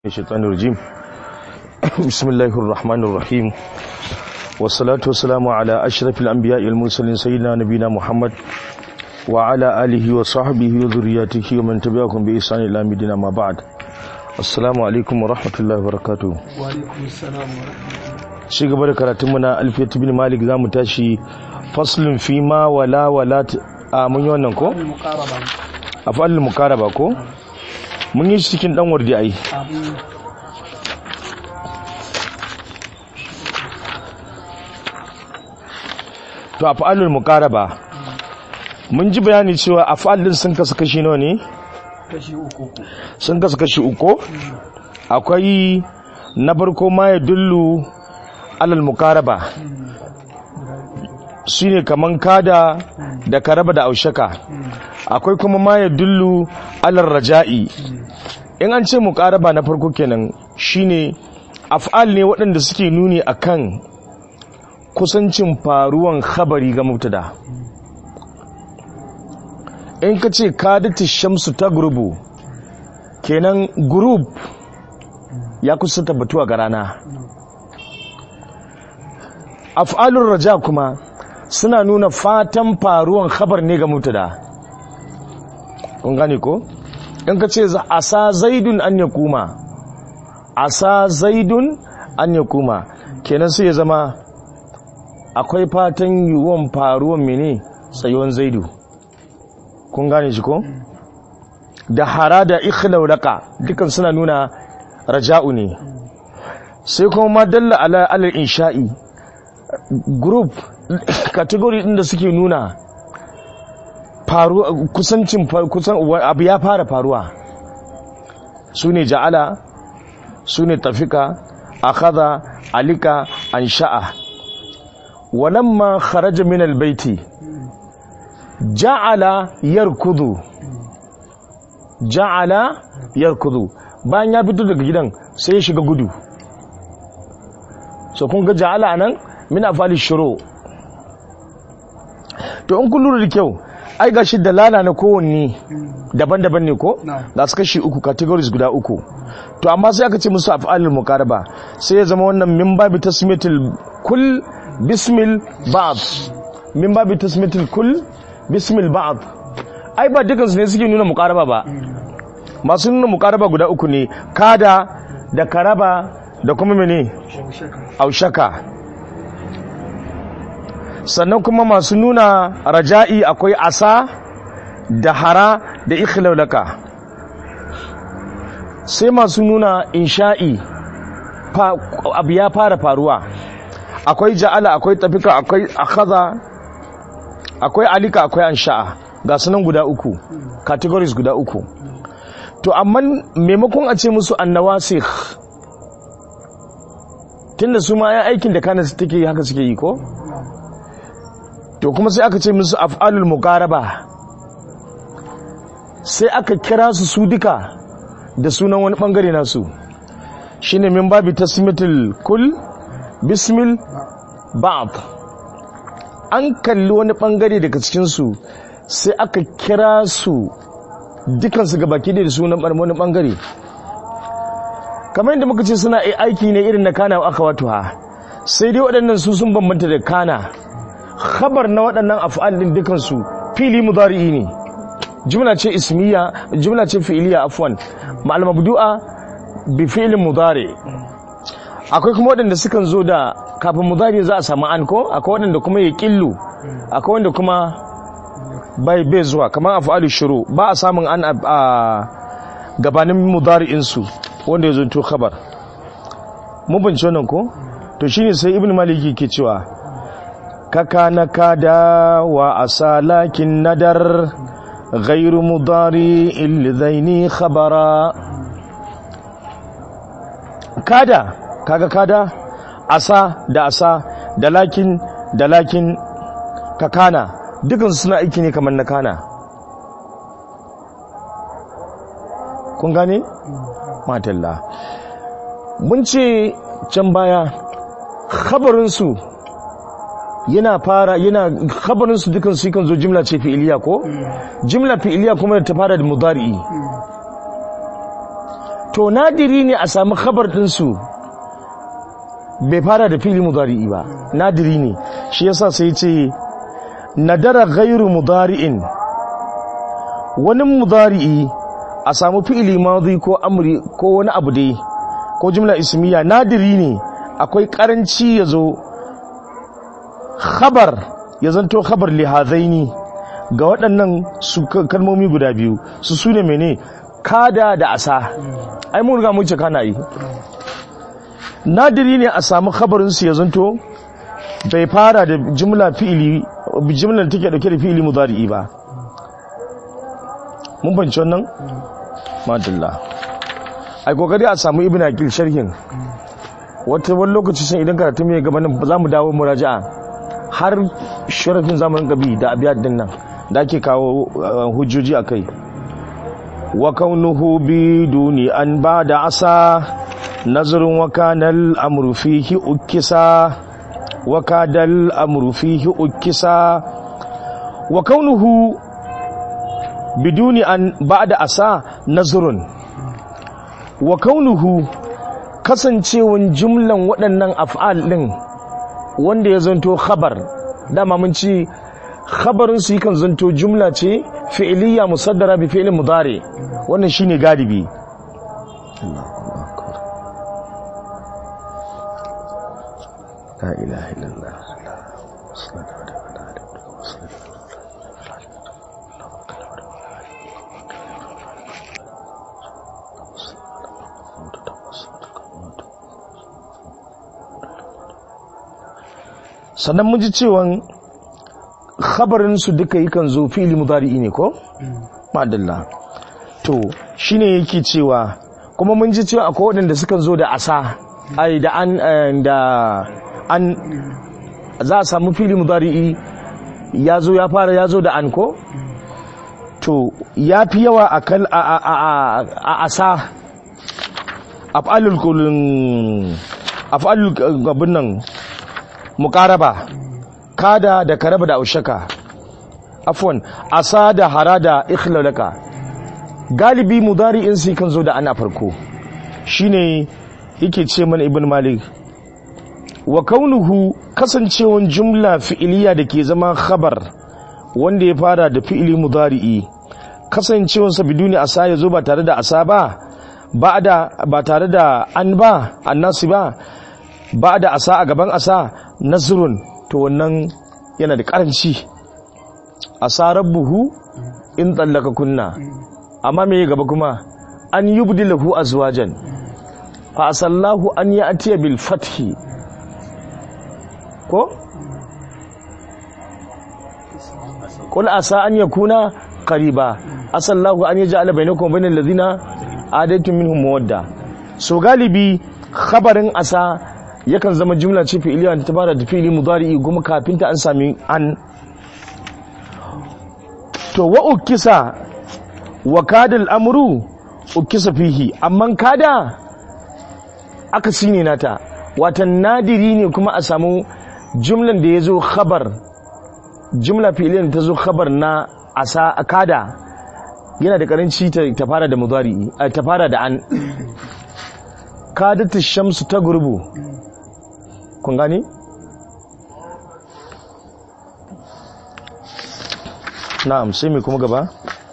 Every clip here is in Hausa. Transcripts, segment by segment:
الشيطان الرجيم بسم الله الرحمن الرحيم والصلاة والسلام على أشرف الأنبياء والمرسلين سيدنا نبينا محمد وعلى آله وصحبه وذرياته ومن تبعهم بإحسان إلى مدينة ما بعد السلام عليكم ورحمة الله وبركاته وعليكم السلام ورحمة الله shi gaba da karatunmu na alfiyat bin malik za mu tashi faslun fi ma wala wala a mun yi wannan ko المقاربة a fa'alin mukaraba ko mun yi shi cikin dan wardi ai أبو to a fa'alin mukaraba mun ji bayani cewa a fa'alin sun kasu kashi nawa ne kashi uku sun kasu kashi uku akwai na farko ma ya dullu alal mukaraba shine kaman kada da karaba da aushaka akwai kuma ma ya dullu alal raja'i in an ce mukaraba na farko kenan shine af'al ne waɗanda suke nuni akan kusancin faruwan khabari ga mubtada in ka ce kadati shamsu ta gurubu kenan gurub ya kusa tabbatuwa ga rana af'alur raja kuma suna nuna fatan faruwan khabar ne ga mubtada kun gane ko in ka ce za- asa zaidun an ya kuma asa zaidun an ya kuma kenan sai ya zama akwai fatan yiwuwan faruwan mene tsayuwan zaidu kun gane shi ko da hara da ikhlaulaka dukan suna nuna raja'u ne sai kuma ma dalla ala alal insha'i group category din da suke nuna faru kusancin fa- kusan abu ya fara faruwa su ne ja'ala su ne tafika akhadha alika ansha'a walamma kharaja min albayti ja'ala yarkudu ja'ala yarkudu bayan ya fito daga gidan sai ya shiga gudu so kun ga ja'ala anan min afali shuru to in kun lura da kyau ai gashi dalala na kowanne daban-daban ne ko Na'am. ga su kashi uku categories guda uku to amma sai aka ce musu af'alul muqaraba sai ya zama wannan min babi tasmiyatul kull bismil ba'd min babi tasmiyatul kull bismil ba'd ai ba dukan su ne suke nuna muqaraba ba masu nuna muqaraba guda uku ne kada da karaba da kuma mene شوشكا aushaka sannan kuma masu nuna raja'i akwai asa da hara da ikhlaulaka sai masu nuna insha'i fa- abu ya fara faruwa akwai ja'ala akwai tafika akwai akhadha akwai alika akwai ansha'a ga sunan guda uku categories guda uku to amma maimakon a ce musu annawasikh tunda su ma ya aikin da kana take yi haka suke yi ko to kuma sai aka ce musu af'alul muqaraba sai aka kira su su duka da sunan wani bangare nasu shine min babi tasmitul kul bismil ba'd an kalli wani bangare daga cikin su sai aka kira su dukansu gabaki da sunan wani bangare kamar yadda muka ce suna ai- aiki ne irin na kana aka wato ha sai dai waɗannan su sun bambanta da kana khabar na waɗannan af'al din dukansu fili mudari'i ne jumla ce ismiya jumla ce fi'iliya afwan ma'al mabdu'a bi fi'lin mudari akwai kuma waɗanda sukan zo da kafin mudari za a samu an ko akwai waɗanda kuma ya killu akwai wanda kuma bai bai zuwa kamar af'alu shuru ba a samun an a a gabanin mudari'in su wanda ya zonto khabar mun bince wannan ko to shine sai ibnu maliki ke cewa kaka na kada wa asalakin nadar ghairu mudari ilzaini khabara kada kaga kada asa da asa da lakin da lakin kakana dukan suna aiki ne kamar na kana kun gane? matalla mun ce can baya khabarinsu yana fara yana khabarinsu dukan su kan zo jimla ce fi'iliya ko jimla fi'iliya kuma ta fara da mudari'i to nadiri ne a samu khabar ɗinsu bai fara da fili mudari'i ba nadiri ne shi yasa sai ce nadara gairu mudari'in wani mudari'i a samu fi'ili madhi ko amri ko wani abu dai ko jumla ismiya nadiri ne akwai karanci ya zo khabar ya zanto khabar lihazaini ga waɗannan su kalmomi guda biyu su su ne mene kada da asa ai mun riga mun ce kana yi nadiri ne a samu khabarin su ya zanto bai fara da jumla fi'ili jumlar take dauke da fi'ili mudari'i ba mun banci wannan madalla ai kokari a samu ibn akil sharhin wata wani lokaci sun idan karatu mai gabanin za mu dawo muraja'a har sharafin zamanin gabi da abiyar din nan da ake kawo hujjoji a kai wa kaunuhu bi duni an ba da asa nazarin wa kanal amru fihi ukisa wa kadal amru fihi ukisa wa kaunuhu biduni an ba da asa nazarun wa kaunuhu kasancewan jumlan waɗannan af'al ɗin wanda ya zanto khabar dama mun ci khabarin su yakan zanto jumla ce fi'liya musaddara bi fi'lin mudari wannan shine galibi la ilaha illallah sannan mun ji cewan khabarin su duka yakan zo fi'li mudari'i ne ko madalla to shine yake cewa kuma mun ji cewa akwai waɗanda suka zo da asa ai da an da an za a samu fi'li mudari'i ya zo ya fara ya zo da an ko to ya fi yawa a kal a a a a asa af'alul kullun af'alul gabin nan muqaraba kada da karaba da aushaka afwan asa da harada ikhlalaka galibi mudari'in sai kan zo da ana farko shine yake ce mana ibn malik wa kaunuhu kasancewan jumla fi'iliya da ke zama khabar wanda ya fara da fi'ili mudari'i kasancewansa biduni asa ya zo ba tare da asa ba ba da ba tare da an ba annasi ba ba da asa a gaban asa nasrun to wannan yana da karanci asa rabbuhu in tsallaka kunna amma me gaba kuma an yubdilahu azwajan fa asallahu an ya'tiya bil fathi ko qul asa an yakuna qariba asallahu an yaj'ala bainakum wa bainal ladina adaitum minhum mawadda so galibi khabarin asa yakan zama jumla ce fi'iliya ta fara da fi'ili mudari'i kuma kafin ta an sami an to wa ukisa wa kada al'amuru ukisa fihi amma kada aka sine nata watan nadiri ne kuma a samu jumlan da ya zo khabar jumla fi'iliyan ta zo khabar na asa kada yana da karanci ta fara da mudari'i ta fara da an kadatu shamsu ta gurbu kun gani na'am sai mai kuma gaba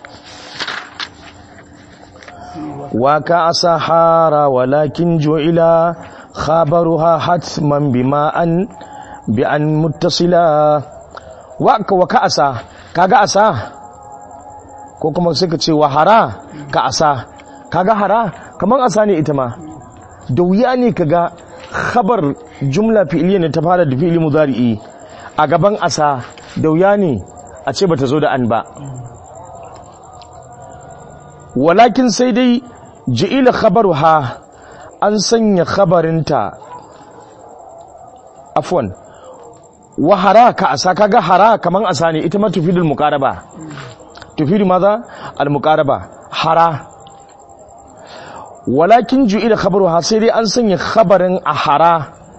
wa ka asahara walakin ju'ila khabaruha hatman bima an bi an muttasila wa ka wa ka asa kaga asa ko kuma sai ka ce wa hara ka asa kaga hara kaman asa ne ita ma da wuya ne kaga khabar jumla fi'iliya ne ta fara da fi'ili mudari'i a gaban asa da wuya ne a ce bata zo da an ba walakin sai dai ji'ila khabaruha an sanya khabarinta afwan wa hara ka asa kaga hara kaman asa ne ita ma tufidul muqaraba tufidu maza al muqaraba hara walakin ju'ila khabaruha sai dai an sanya khabarin a hara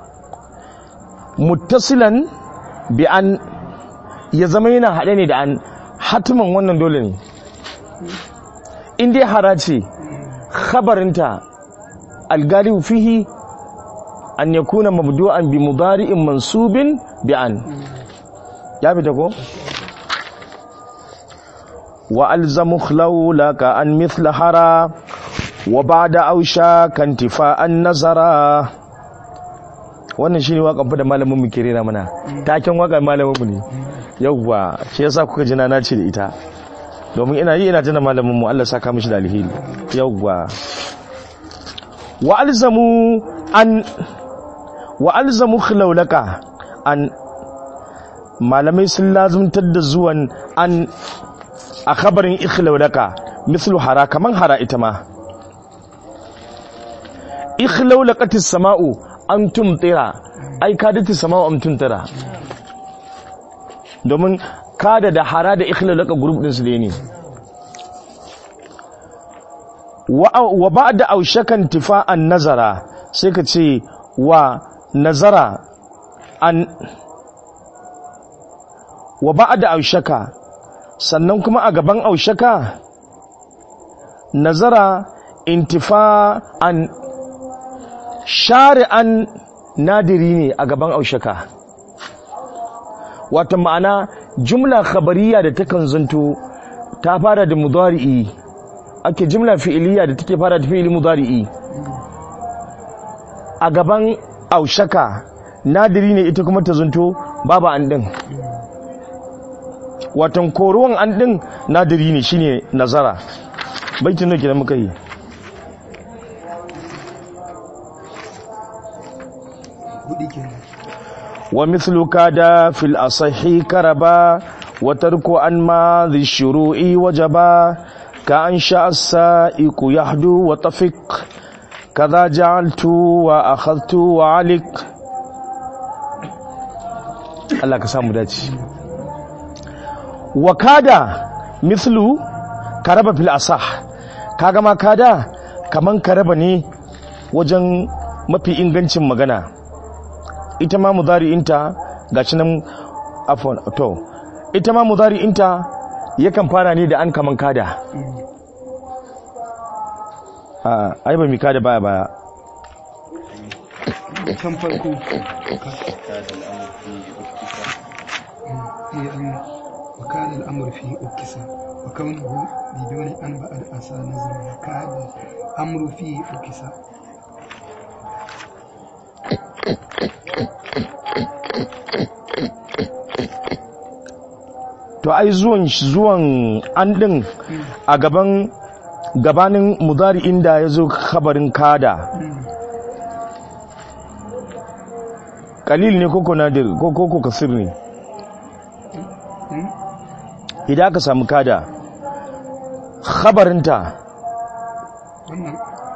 muttasilan bi an ya zama yana haɗe ne da an hatiman wannan dole ne in dai hara ce khabarinta algalibu fihi an yakuna mabdu'an bi mudari'in mansubin bi an ya fita ko wa alzamu khawlaka an mithla hara wa ba'da ausha kan tifa'an nazara wannan shine wakan fa da malamin mu ke rera mana taken wakan malamin mu ne yawwa shi yasa kuka jina na ce da ita domin ina yi ina tana malamin mu Allah saka mishi da alheri yawwa wa alzamu an wa alzamu khilawlaka an malamai sun lazumtar da zuwan an a khabarin ikhlawlaka mislu hara kaman hara ita ma ikhlawlaqatis sama'u an tumtira ai kadati sama'u am tumtira domin kada da hara da ikhlawlaqa group din su ne wa ba'da aushakan tifa'an nazara sai ka ce wa nazara an wa ba'da aushaka sannan kuma a gaban aushaka nazara intifa'an shari'an nadiri ne a gaban aushaka wata ma'ana jumla khabariya da takan zanto ta fara da mudari'i ake jumla fi'iliya da take fara da fi'ili mudari'i a gaban aushaka nadiri ne ita kuma ta zanto babu an din watan koruwan an din nadiri ne shine nazara baitin nake da muka yi wa mithlu kada fil asahi karaba wa tarku an ma dhi shuru'i wajaba ka an sha as-sa'iqu yahdu wa tafiq kaza ja'altu wa akhadtu wa alik Allah ka samu dace wa kada mithlu karaba fil asah kaga ma kada kaman karaba ne wajen mafi ingancin magana ita ma mudari'inta gashi nan afwan to ita ma mudari'inta yakan fara ne da an kaman kada a ai ba mi kada baya baya can farko وكان الأمر فيه أكسا وكونه بدون أن بعد أسى نزل وكان الأمر فيه أكسا to ai zuwan zuwan an din a gaban gabanin mudari inda ya zo kabarin kada kalil ne koko nadir ko koko kasir ne idan aka samu kada khabarinta wannan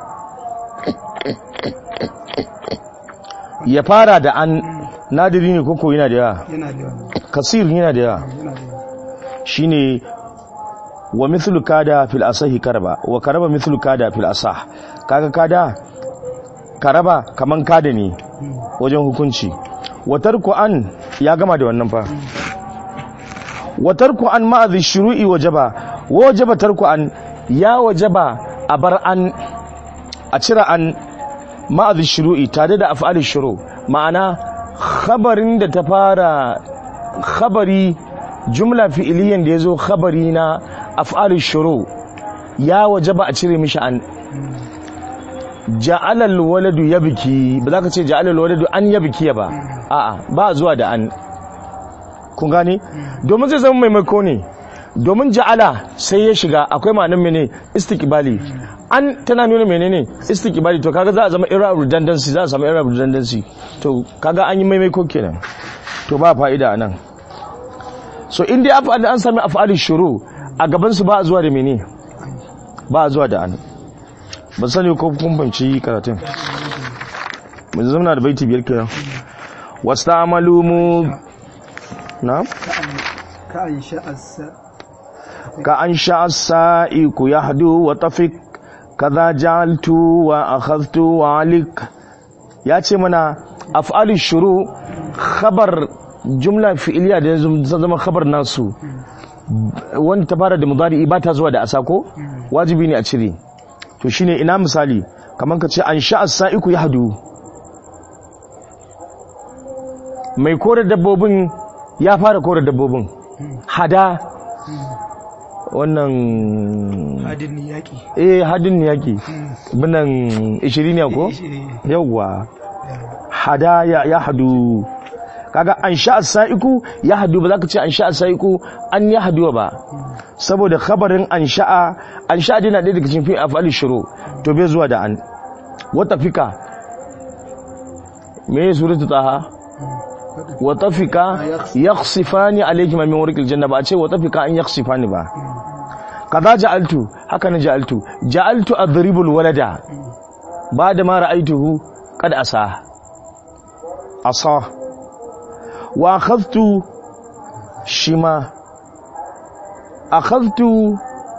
ya fara da an nadiri ne koko yana da yawa yana da yawa kasir yana da yawa yana da yawa shine wa mithlu kada fil asahi karaba wa karaba mithlu kada fil asah kaga kada karaba kaman kada ne wajen hukunci wa tarku an ya gama da wannan fa wa tarku an ma'adhi shuru'i wajaba wajaba tarku an ya wajaba a bar an a cira an ma'adhi shuru'i tare da af'ali shuru ma'ana khabarin da ta fara khabari jumla fi'iliyan da ya zo khabari na af'ali shuru ya wajaba a cire mishi an ja'alal waladu yabki ba za ka ce ja'alal waladu an yabki ba a'a ba zuwa da an kun gane domin zai zama maimako ne domin ja'ala sai ya shiga akwai ma'anin mene istiqbali an tana nuna menene istiqbali to kaga za a zama era redundancy za a samu era redundancy to kaga an yi maimako kenan to ba fa'ida anan so in dai af'al an sami af'ali shuru a gaban su ba a zuwa da mene ba a zuwa da an ban sani ko kun banci karatun mun zama da baiti biyar kenan wasta'malu mu na ka an sha'asa ka an sha'a ya hadu wa tafik kaza ja'altu wa akhadtu wa alik ya ce mana af'ali shuru khabar jumla fi'iliya da yanzu ta zama khabar nasu wanda ta fara da mudari ba ta zuwa da asako wajibi ne a cire to shine ina misali kamar ka ce an sha'a sa'iku ya hadu mai kore dabbobin ya fara kore dabbobin hada wannan hadin yaƙi eh hadin yaki binan 20 ne ko yawwa hada ya, ya hadu kaga an sha'a sa'iku ya hadu ba za ka ce an sha'a sa'iku an ya hadu ba saboda khabarin an sha'a an sha'a dina ɗaya daga cikin fi afali shuru to bai zuwa da an wata fika me suratu taha wata fika yakhsifani alayhi min warqil janna ba a ce wata fika an yakhsifani ba kaza ja'altu haka na ja'altu ja'altu adribul walada ba da ma ra'aituhu kad asa asa wa akhadtu shima akhadtu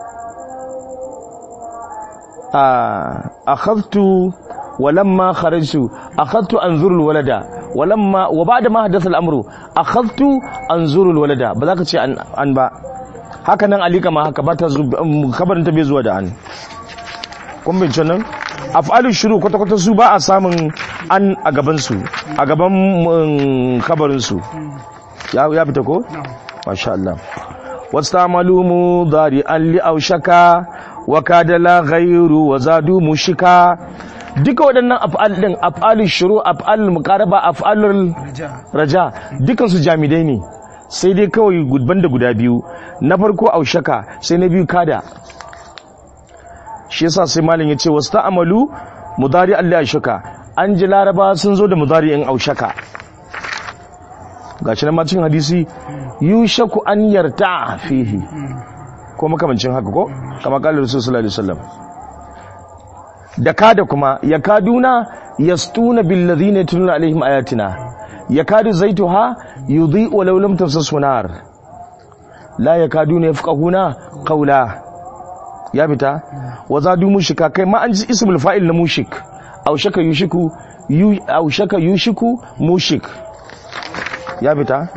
akhadtu ولما خرجت اخذت انظر الولد ولما وبعد ما حدث الامر اخذت انظر الولد ba za ka ce an ba haka nan alika ma haka ba ta kabarin ta bai zuwa da an kun bin nan af'alu shuru kwata kwata su ba a samun an a gaban su a gaban kabarin su ya ya fita ko masha Allah wastamalu mudari an li aushaka wa kada la ghayru wa zadu mushika duka waɗannan af'al din af'alul shuru af'alul muqaraba af'alul raja dukan su jamidai ne sai dai kawai gudban da guda biyu na farko aushaka sai na biyu kada shi yasa sai malam ya ce wasu ta'amalu mudari Allah aushaka an ji laraba sun zo da mudari in aushaka gashi na macin hadisi yushaku an yarta fihi ko makamancin haka ko kama kallar rasul sallallahu alaihi wasallam da kada kuma ya kaduna yastuna bil ladhina yatluna alaihim ayatina yakadu zaituha yudhi'u walau lam tamsasu nar la yakaduna yafqahuna qawla ya fita wa zadu mushika kai ma an ji ismul fa'il na mushik aw shaka yushiku yu aw shaka yushiku mushik ya fita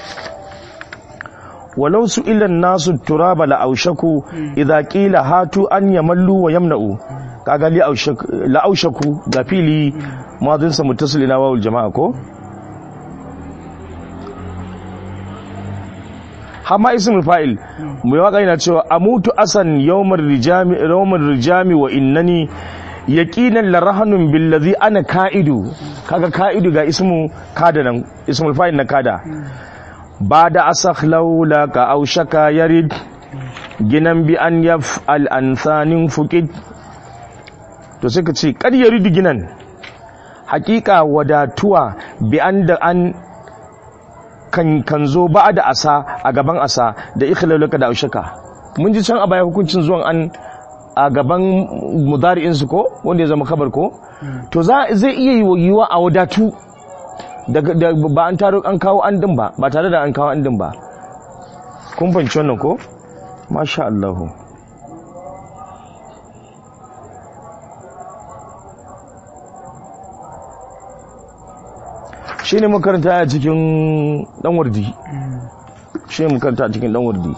walau su ilan nasu turaba la aushaku idza qila hatu an yamallu wa yamna'u kaga li la aushaku ga fili madin sa muttasil ila wawul jama'a ko hama ismul fa'il mai waka yana cewa amutu asan yawmar rijami yawmar rijami wa innani yaqinan la rahanun billazi ana ka'idu kaga ka'idu ga ismu kada nan ismul fa'il na kada ba da asakh laula ka aushaka yarid ginan bi an yaf'al ansanin fuqid to sai ka ce kar yarid ginan hakika wadatuwa bi an da an kan kan zo ba da asa a gaban asa da ikhlaluka da aushaka mun ji can a baya hukuncin zuwan an a gaban mudari'in su ko wanda ya zama kabar ko to za zai iya yiwa a wadatu da ba an taro an kawo an din ba ba tare da an kawo an din ba kun fahimci wannan ko masha Allah shi ne makaranta a cikin dan wardi shi ne makaranta a cikin dan wardi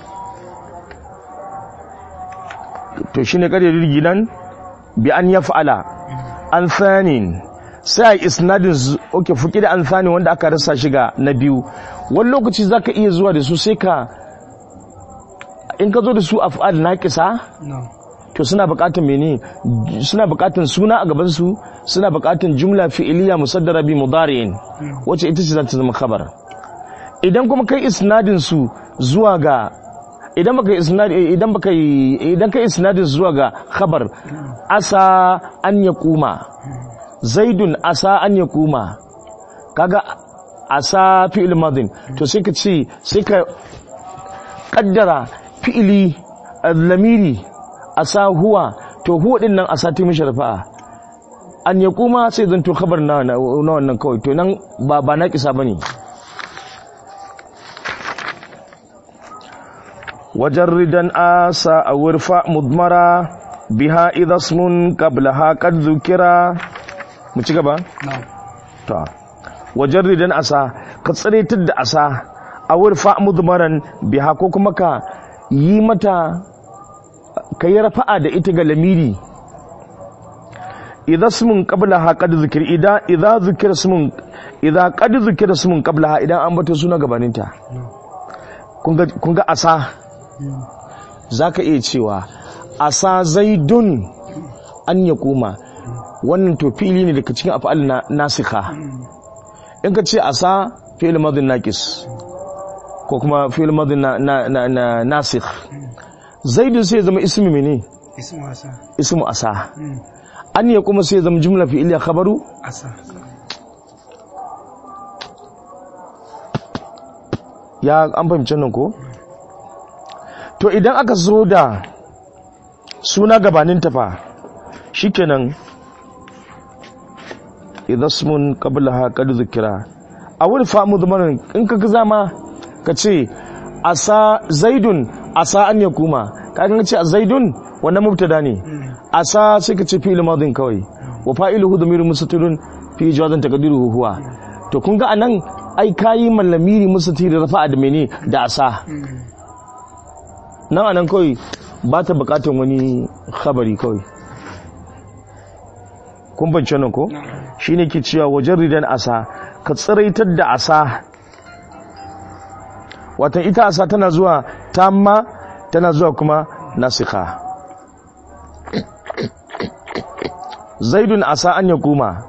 to shi ne ƙarya riginan bi an ya fa'ala an tsanin sai a isnadin oke fuki da an sani wanda aka rasa shiga na biyu wani lokaci za ka iya zuwa da su sai ka in ka zo da su af'al naqisa to suna buƙatar mene suna buƙatar suna a gaban su suna buƙatar jumla fi'iliya musaddara bi mudari'in wacce ita ce za ta zama khabar idan kuma kai isnadin su zuwa ga idan baka isnad idan baka idan kai isnadin zuwa ga khabar asa an yaquma zaidun asa an ya kuma kaga asa fi'il madin to sai ka ce sai ka kaddara fi'ili lamiri asa huwa to huwa din nan asa ta mishi rafa'a an ya kuma sai zan to khabar na na wannan kawai to nan ba ba na kisa bane wajarridan asa a wurfa mudmara biha idha ismun qablaha qad dhukira mu ci gaba? ta wajen ridan asa ka tsiritar da asa a wurfa mudmaran biha ko kuma ka yi mata ka yi rafa'a da ita ga lamiri idza ismun qablaha qad zikir idza idza zikira ismun idza qad zikira ismun qablaha idan an bata suna gabaninta kun ga kun ga asa zaka iya cewa asa zaidun an ya koma wannan to fili ne daga cikin af'al na nasikha in ka ce asa fi'il madin naqis ko kuma fi'il madin na na na, na nasikh zaidun sai ya zama ismi mene ismu asa ismu asa an ya kuma sai ya zama jumla fi'iliya khabaru asa ya an fahimci nan ko to idan aka zo da suna gabanin tafa shikenan idasmun qablaha qad zikira a wani famu zamanin in ka zama ka ce asa zaidun asa an yakuma ka ga ce zaidun wannan mubtada ne asa sai ka ce fi'il madin kawai wa fa'iluhu dhamirun mustatirun fi jawazin taqdiruhu huwa to kun ga anan ai kayi mallamiri mustatir rafa'a da mene da asa nan anan kawai ba ta bukatan wani khabari kawai kun bance nan ko shine ke cewa wajen ridan asa ka tsiraitar da asa watan ita asa tana zuwa tamma tana zuwa kuma nasikha zaidun asa an ya kuma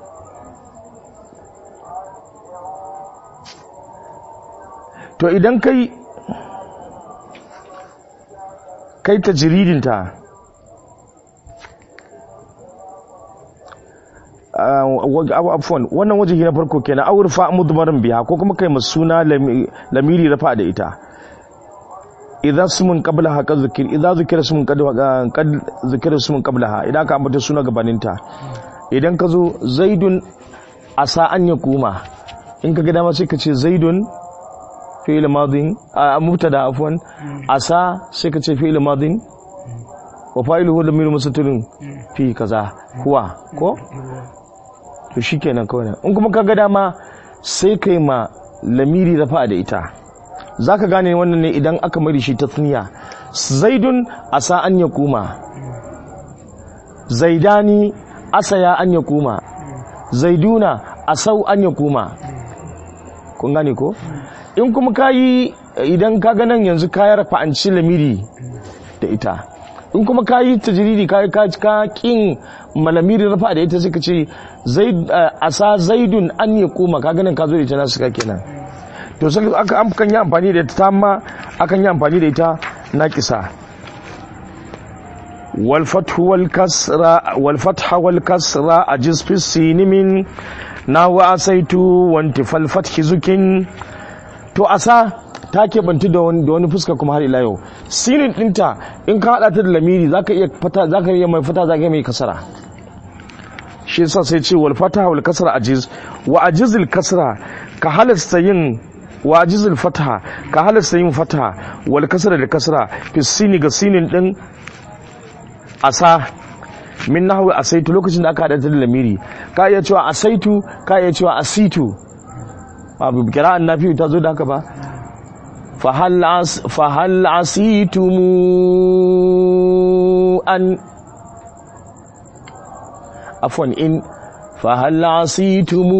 to idan kai kai ta jiridinta afwan wannan waje na farko kenan awur fa mudmarin biya ko kuma kai masuna lamiri rafa da ita idza sumun qablaha qad zikir idza zikira sumun qad qad zikira sumun qablaha idan ka ambata suna gabaninta idan ka zo zaidun asa an yakuma in ka ga dama sai ka ce zaidun fi'il madin a mubtada afwan asa sai ka ce fi'il madin wa fa'iluhu lamir mustatirun fi kaza huwa ko to shikenan kawai in kuma ka ga dama sai kai ma lamiri rafa da ita zaka gane wannan ne idan aka mari shi tasniya zaidun asa an yakuma zaidani asaya an yakuma zaiduna asau an yakuma kun gane ko in kuma ka yi idan ka ganin yanzu ka yarfa an ci lamiri da ita in kuma ka yi tajiridi ka ka kin malamiri rafa da ita sai ka ce asa zaidun an ya koma ka ganin ka zo da ita nasu ka kenan to sai aka kan yi amfani da ita ma akan yi amfani da ita na kisa والفتح والكسر والفتح والكسر أجز في السين من ناو أسيت وانتفى الفتح زكين to asa ta keɓantu da wani da wani fuska kuma har ila yau sinin ɗinta in ka haɗa ta da lamiri zaka iya fata zaka iya mai fata zaka iya mai kasara shi yasa sai ce wal fata wal kasra ajiz wa ajizil kasra ka halasta yin wa ajizil fataha ka halasta yin fataha wal kasra da kasra fi sini ga sinin ɗin asa min nahwi asaitu lokacin da aka haɗa ta da lamiri ka iya cewa asaitu ka iya cewa asitu abu kira'an nafi ta zo da haka ba fahal asitumu an afwan in fahal asitumu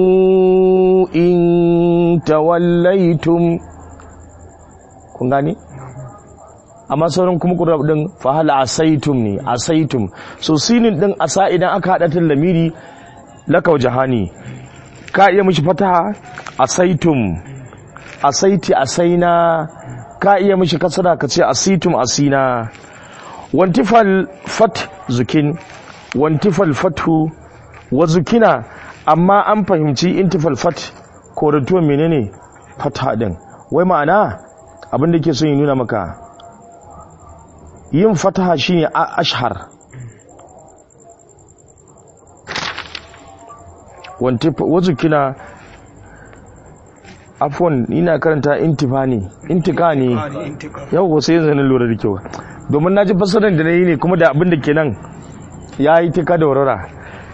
in tawallaitum kun gani amma sauran kuma ƙurar ɗin fahal asaitum ne asaitum so sinin ɗin asa idan aka haɗa ta lamiri lakau jahani ka iya mishi fataha asaitum asaiti asaina ka iya mishi kasara ka ce asitum asina wantifal fat zukin wantifal fatu wa zukina amma an fahimci intifal fat korantuwa menene fata din wai ma'ana abin da ke son yi nuna maka yin fataha shine ashhar wazukina afon ina karanta intifa ne intika ne yau sai yanzu na lura da kyau domin na ji fasarar da na yi ne kuma da abin da ke nan ya yi tika da warara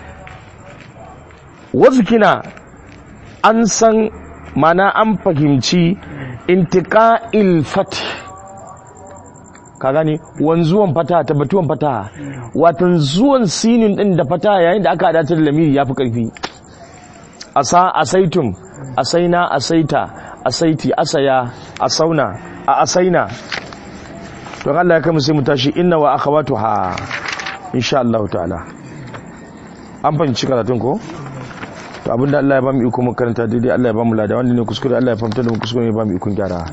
wazukina an san mana an fahimci intika ilfat ka gane wanzuwan fataha tabbatuwan fataha watan zuwan sinin din da fataha yayin da aka adatar da lamiri yafi karfi asa asaitum asaina asaita asaiti asaya asauna a asaina don Allah ya kai mu sai mu tashi inna wa akhawatuha insha Allah ta'ala an fahimci karatun ko to abinda Allah ya ba mu iko mu karanta daidai Allah ya ba mu lada wanda ne kuskure Allah ya fahimta da mu kuskure ne ba mu ikon gyara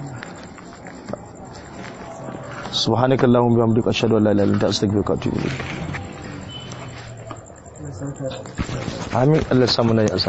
subhanakallahumma bihamdika ashhadu an la ilaha illa anta astaghfiruka wa atubu ilayk amin Allah ya samu nayi